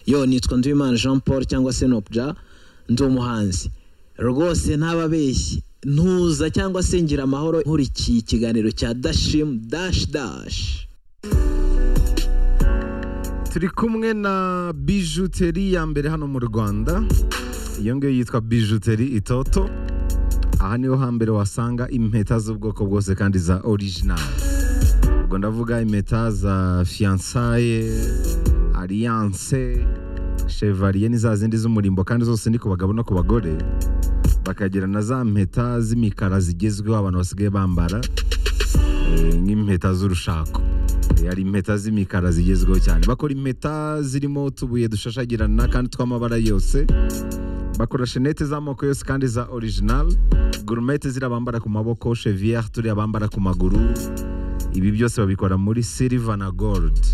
yo nitwa nzimana jean paul cyangwa se nobya ndi umuhanzi rwose ntababeshye ntuza cyangwa se ngira amahoro nkurikiye ikiganiro cya dashimu dashi dashi turi kumwe na bijuteri ya mbere hano mu rwanda iyo ngiyo yitwa bijuteri itoto aha niho hambere wasanga impeta z'ubwoko bwose kandi za orijinali ubwo ndavuga impeta za fiyansaye ariyanse shevariye ni za zindi z'umurimbo kandi zose ni ku bagabo no ku bagore bakagira na za mpeta z'imikara zigezweho abantu basigaye bambara nk'impeta z'urushako hari impeta z'imikara zigezweho cyane bakora impeta zirimo utubuye dushashagirana kandi tw'amabara yose bakora shenete z'amoko yose kandi za orijinali gurumete ziriya bambara ku maboko sheviyeri turiya bambara ku maguru ibi byose babikora muri siliva na gorudi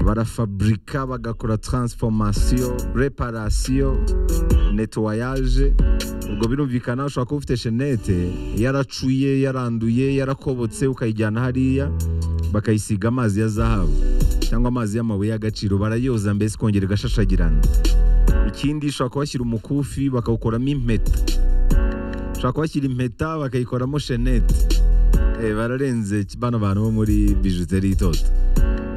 barafaburika bagakora taransifomasiyo reparasiyo netuwayaje ubwo birumvikana ushobora kuba ufite shenete yaracuye yaranduye yarakobotse ukayijyana hariya bakayisiga amazi ya zahabu cyangwa amazi y'amabuye y'agaciro barayoza mbese ikongera igashashagirana ikindi ushobora kuhashyira umukufi bakawukoramo impeta ushobora kuhashyira impeta bakayikoramo shenete bararenze bano bantu bo muri bijuteri itoto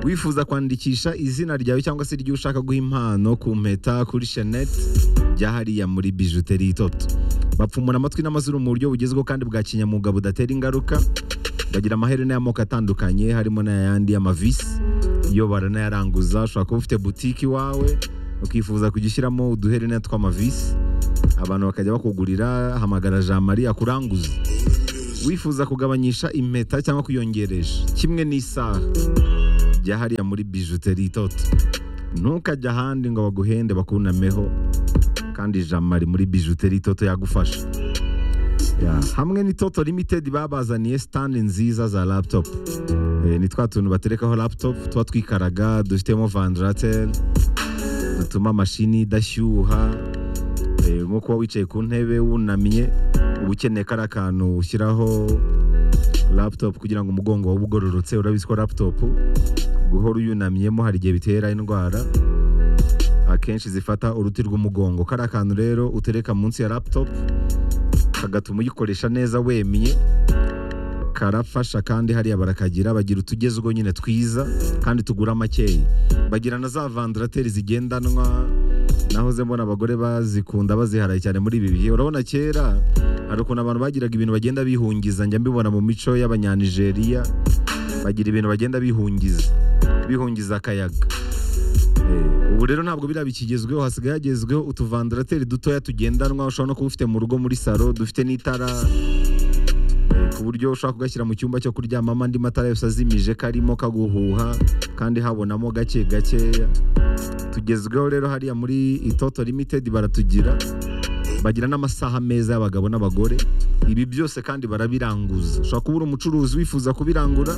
wifuza kwandikisha izina ryawe cyangwa se iryo ushaka guha impano ku mpeta kuri shenete bya hariya muri bijuteri itoto bapfumura amatwi n'amazuru mu buryo bugezweho kandi bwa kinyamuga budatera ingaruka bagira amaherena y'amoko atandukanye harimo n'ayandi y'amavisi iyo baranayaranguza ushobora kuba ufite butike iwawe ukifuza kujya ushyiramo uduherena tw'amavisi abantu bakajya bakugurira hamagara jean marie akuranguza wifuza kugabanyisha impeta cyangwa kuyongeresha kimwe n'isaha jya hariya muri bijuteri itoto ntukajya ahandi ngo baguhende bakunameho kandi jean marie muri bijuteri itoto yagufasha hamwe n'itoto limitedi babazaniye sitandi nziza za laputopu ni twa tuntu baterekaho laputopu tuba twikaraga dufitemo vandarateri dutuma amashini idashyuha nko kuba wicaye ku ntebe wunamye uba ukeneye kariya kantu ushyiraho laputopu kugira ngo umugongo wawe ugororotse urabizi ko laputopu guhora uyunamyemo hari igihe bitera indwara akenshi zifata uruti rw'umugongo kariya kantu rero utereka munsi ya laputopu kagatuma uyikoresha neza wemye karafasha kandi hariya barakagira bagira utugezweho nyine twiza kandi tugura makeya bagira na za vandarateri zigendanwa nahoze mbona abagore bazikunda baziharaye cyane muri ibi bihe urabona kera hari ukuntu abantu bagiraga ibintu bagenda bihungiza njya mbibona mu mico y'abanyanijeriya bagira ibintu bagenda bihungiza bihungiza akayaga ubu rero ntabwo biriya bikigezweho hasigaye hagezweho utuvandarateri dutoya tugendanwa ushobora no kuba ufite mu rugo muri salo dufite n'itara ku buryo ushobora kugashyira mu cyumba cyo kuryamamo andi matara yose azimije karimo kaguhuha kandi habonamo gake gakeya tugezweho rero hariya muri itoto limitedi baratugira bagira n'amasaha meza y'abagabo n'abagore ibi byose kandi barabiranguza ushobora kuba uri umucuruzi wifuza kubirangura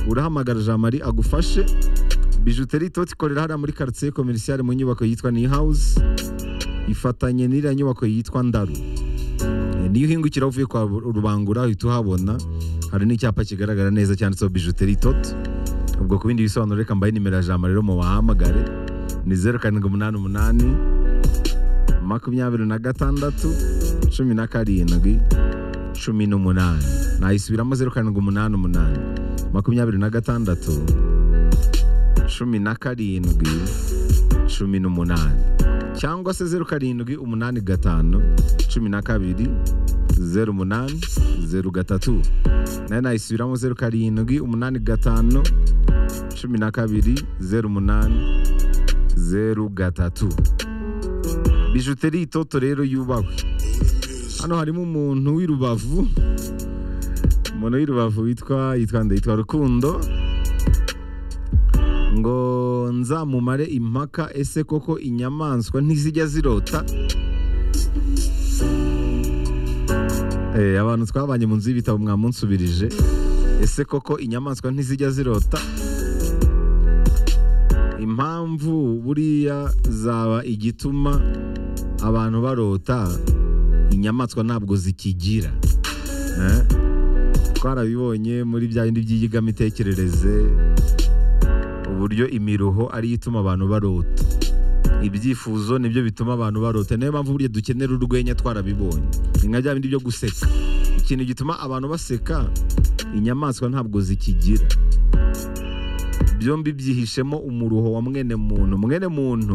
urahamagara jean marie agufashe bijuteri itoto ikorera hariya muri karitsiye komerisiyare mu nyubako yitwa ni hawuzi ifatanye n'iriya nyubako yitwa ndaru niyo uhingukira uvuye kwa rubangura uhita uhabona hari n'icyapa kigaragara neza cyanditseho bijuteri itoto ubwo ku bindi bisobanuro reka mbaye nimero ya jambo rero mubahamagare ni zeru karindwi umunani umunani makumyabiri na gatandatu cumi na karindwi cumi n'umunani nayisubiramo zeru karindwi umunani umunani makumyabiri na gatandatu cumi na karindwi cumi n'umunani cyangwa se zeru karindwi umunani gatanu cumi na kabiri zeru umunani zeru gatatu nayo nayisubiramo zeru karindwi umunani gatanu cumi na kabiri zeru umunani zeru gatatu bijuteri itoto rero yubahwe hano harimo umuntu w'irubavu umuntu w'irubavu witwa yitwa ndayitwa rukundo ngo nzamumare impaka ese koko inyamaswa ntizijya zirota abantu twabanye mu nzu y'ibitabo mwamunsubirije ese koko inyamaswa ntizijya zirota impamvu buriya zaba igituma abantu barota inyamaswa ntabwo zikigira twarabibonye muri bya bindi by'iyigamitekerereze uburyo imiruho ariyo ituma abantu barota ibyifuzo nibyo bituma abantu barota niyo mpamvu buriya dukenera urwenya twarabibonye ni nka bya bindi byo guseka ikintu gituma abantu baseka inyamaswa ntabwo zikigira byombi byihishemo umuruho wa mwene muntu mwene muntu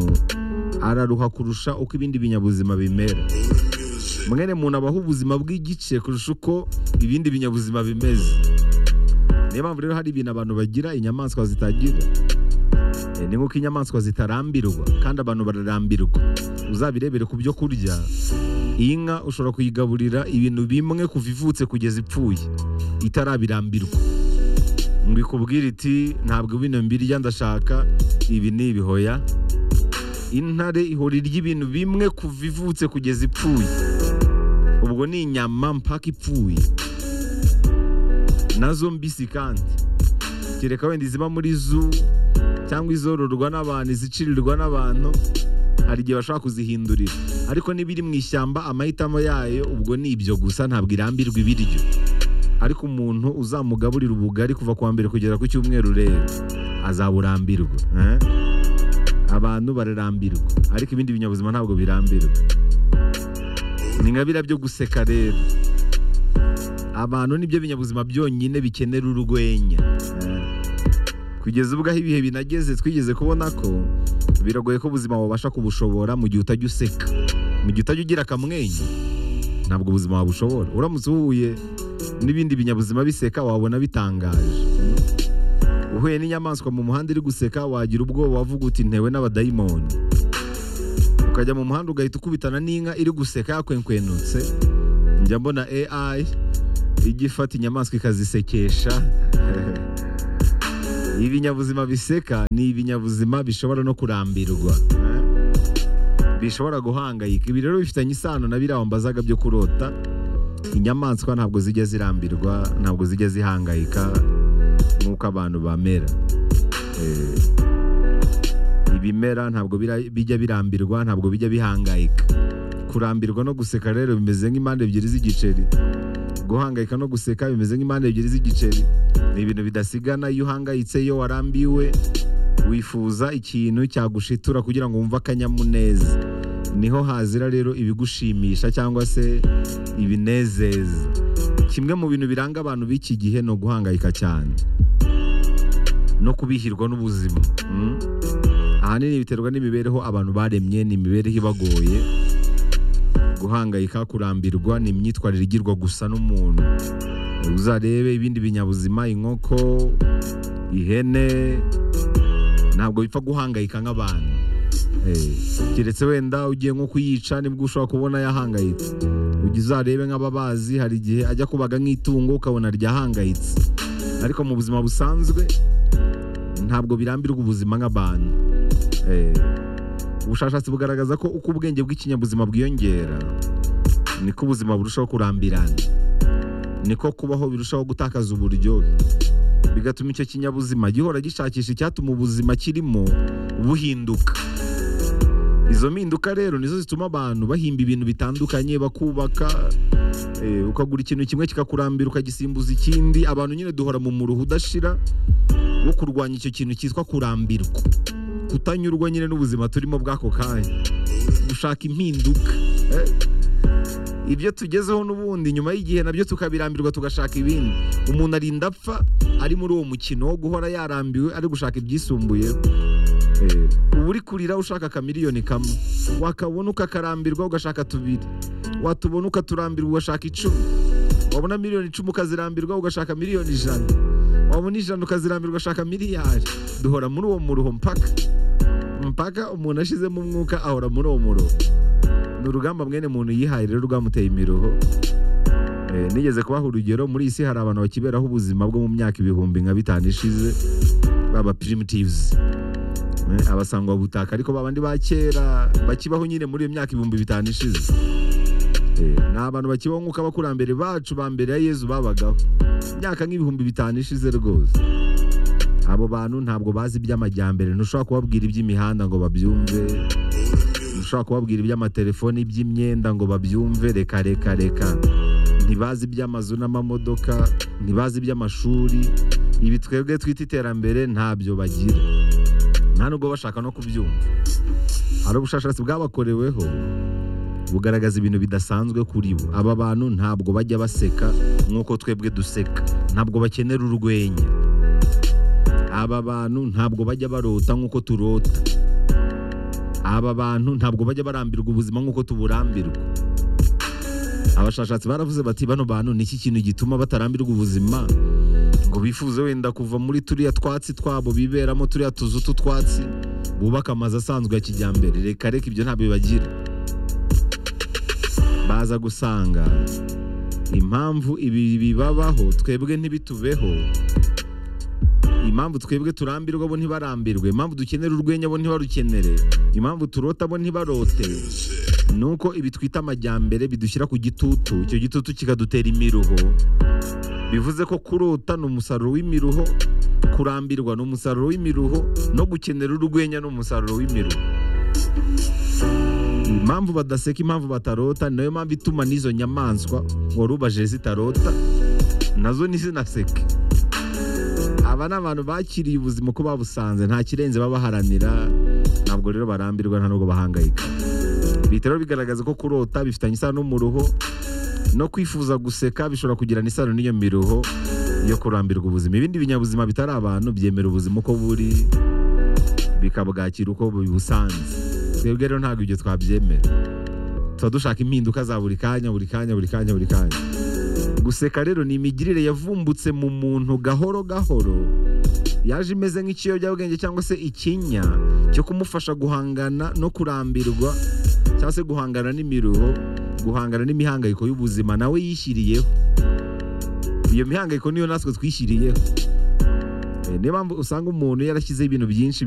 araruha kurusha uko ibindi binyabuzima bimera mwene muntu abaho ubuzima bw'igice kurusha uko ibindi binyabuzima bimeze niyo mpamvu rero hari ibintu abantu bagira inyamaswa zitagira Eh, ni nk'uko inyamaswa zitarambirwa kandi abantu bararambirwa uzabirebere ku byo kurya iyi nka ushobora kuyigaburira ibintu bimwe kuva ivutse kugeza ipfuye itarabirambirwa ngo ikubwire iti ntabwo bino mbirya ndashaka ibi ni ibihoya intare ihora irya ibintu bimwe kuva ivutse kugeza ipfuye ubwo ni inyama mpaka ipfuye nazo mbisi kandi kereka wenda iziba muri zoo cyangwa izororwa n'abantu izicirirwa n'abantu hari igihe bashobora kuzihindurira ariko n'ibiri mu ishyamba amahitamo yayo ubwo ni ibyo gusa ntabwo irambirwa ibiryo ariko umuntu uzamugaburira ubugari kuva ku wa mbere kugera ku cyumweru rero azaburambirwa eh? abantu bararambirwa ariko ibindi binyabuzima ntabwo birambirwa ni nka biriya byo guseka rero abantu nibyo binyabuzima byonyine bikenera urwenya eh? kugeza ubwo aho ibihe binageze twigeze kubona ko biragoye ko ubuzima wabasha kubushobora mu gihe utajya useka mu gihe utajya ugira akamwenyu ntabwo ubuzima wabushobora uramutse uhuye n'ibindi binyabuzima biseka wabona bitangaje uhuye n'inyamaswa mu muhanda iri guseka wagira ubwoba wavuga uti ntewe n'abadayimoni ukajya mu muhanda ugahita ukubitana n'inka iri guseka yakwekwenutse njya mbona AI ijya ifata inyamaswa ikazisekesha ibinyabuzima biseka ni ibinyabuzima bishobora no kurambirwa bishobora guhangayika ibi rero bifitanye isano na biriya wambazaga byo kurota inyamaswa ntabwo zijya zirambirwa ntabwo zijya zihangayika nk'uko abantu bamera Eh, ibimera ntabwo bira- bijya birambirwa ntabwo bijya bihangayika kurambirwa no guseka rero bimeze nk'impande ebyiri z'igiceri guhangayika no guseka bimeze nk'impande ebyiri z'igiceri ni ibintu bidasigana iyo uhangayitse iyo warambiwe wifuza ikintu cyagushitura kugira ngo wumve akanyamuneza niho hazira rero ibigushimisha cyangwa se ibinezeza kimwe mu bintu biranga abantu b'iki gihe ni uguhangayika cyane no kubihirwa n'ubuzima mm. ahanini biterwa n'imibereho abantu baremye ni imibereho ibagoye guhangayika kurambirwa ni imyitwarire igirwa gusa n'umuntu uzarebe ibindi binyabuzima inkoko ihene ntabwo bipfa guhangayika nk'abantu Eh, keretse wenda ugiye nko kuyica nibwo ushobora kubona yahangayitse ujya uzarebe nk'ababazi hari igihe ajya kubaga nk'itungo ukabona ryahangayitse ariko mu buzima busanzwe ntabwo birambirwa ubuzima nk'abantu Eh, ubushakashatsi bugaragaza ko uko ubwenge bw'ikinyabuzima bwiyongera niko ubuzima burushaho kurambirana niko kubaho birushaho gutakaza uburyohe bigatuma icyo kinyabuzima gihora gishakisha icyatuma ubuzima kirimo buhinduka izo mpinduka rero nizo zituma abantu bahimba ibintu bitandukanye bakubaka eh, ukagura ikintu kimwe kikakurambira ukagisimbuza ikindi abantu nyine duhora mu muruho udashira wo kurwanya icyo kintu cyitwa kurambirwa kutanyurwa nyine n'ubuzima turimo bw'ako kanya gushaka impinduka eh. ibyo tugezeho n'ubundi nyuma y'igihe nabyo tukabirambirwa tugashaka ibindi umuntu arinda apfa ari muri uwo mukino wo guhora yarambiwe ari gushaka ibyisumbuye Eh, uba uri kurira ushaka akamiliyoni kamwe wakabona ukakarambirwa ugashaka tubiri watubona ukaturambirwa ugashaka icumi wabona miliyoni icumi ukazirambirwa ugashaka miliyoni ijana wabona ijana ukazirambirwa ugashaka miliyari duhora muri uwo muruho mpaka mpaka umuntu ashizemo umwuka ahora muri uwo muruho ni urugamba mwene muntu yihaye rero rwamuteye imiruho Eh, nigeze kubaha urugero muri iyi si hari abantu bakiberaho ubuzima bwo mu myaka ibihumbi nka bitanu ishize baba primitives Eh, abasangwa butaka ariko babandi ba kera bakibaho nyine muri iyo myaka ibihumbi bitanu ishize Eh, ni abantu bakibaho nk'uko abakurambere bacu ba mbere ya yezu babagaho imyaka nk'ibihumbi bitanu ishize rwose abo bantu ntabwo bazi iby'amajyambere ntushobora kubabwira iby'imihanda ngo babyumve ushobora kubabwira iby'amatelefoni iby'imyenda ngo babyumve reka reka reka ntibazi iby'amazu n'amamodoka ntibazi iby'amashuri ibi twebwe twita iterambere ntabyo bagira nta nubwo bashaka no kubyumva hari ubushakashatsi bwabakoreweho bugaragaza ibintu bidasanzwe kuri bo aba bantu ntabwo bajya baseka nk'uko twebwe duseka ntabwo bakenera urwenya aba bantu ntabwo bajya barota nk'uko turota aba bantu ntabwo bajya barambirwa ubuzima nk'uko tuburambirwa abashakashatsi baravuze bati bano bantu ni iki kintu gituma batarambirwa ubuzima ngo bifuze wenda kuva muri turiya twatsi twabo biberamo turiya tuzu tw'utwatsi bubaka amazu asanzwe ya kijyambere reka reka ibyo ntabwo bibagira baza gusanga impamvu ibi bibabaho twebwe ntibitubeho impamvu twebwe turambirwa bo ntibarambirwe impamvu dukenera urwenya bo ntibarukenere impamvu turota bo ntibarote ni uko ibi twita amajyambere bidushyira ku gitutu icyo gitutu kikadutera imiruho bivuze ko kurota ni umusaruro w'imiruho kurambirwa ni umusaruro w'imiruho no gukenera urwenya ni umusaruro w'imiruho impamvu badaseka impamvu batarota ni nayo mpamvu ituma n'izo nyamaswa wari ubaje zitarota nazo ntizinaseke aba ni abantu bakiriye ubuzima uko babusanze nta kirenze babaharanira ntabwo rero barambirwa nta nubwo bahangayika bihita rero bigaragaza ko kurota bifitanye isano n'umuruho no kwifuza guseka bishobora kugirana isano n'iyo miruho yo kurambirwa ubuzima ibindi binyabuzima bitari abantu byemera ubuzima uko buri bikabwakira uko bubusanze twebwe rero ntabwo ibyo twabyemera tuba dushaka impinduka za buri kanya buri kanya buri kanya buri kanya guseka rero ni imigirire yavumbutse mu muntu gahoro gahoro yaje imeze nk'ikiyobyabwenge cyangwa se ikinya cyo kumufasha guhangana no kurambirwa cyangwa se guhangana n'imiruho guhangana n'imihangayiko y'ubuzima nawe yishyiriyeho iyo mihangayiko niyo natwe twishyiriyeho Eh, niyo mpamvu usanga umuntu yarashyizeho ibintu byinshi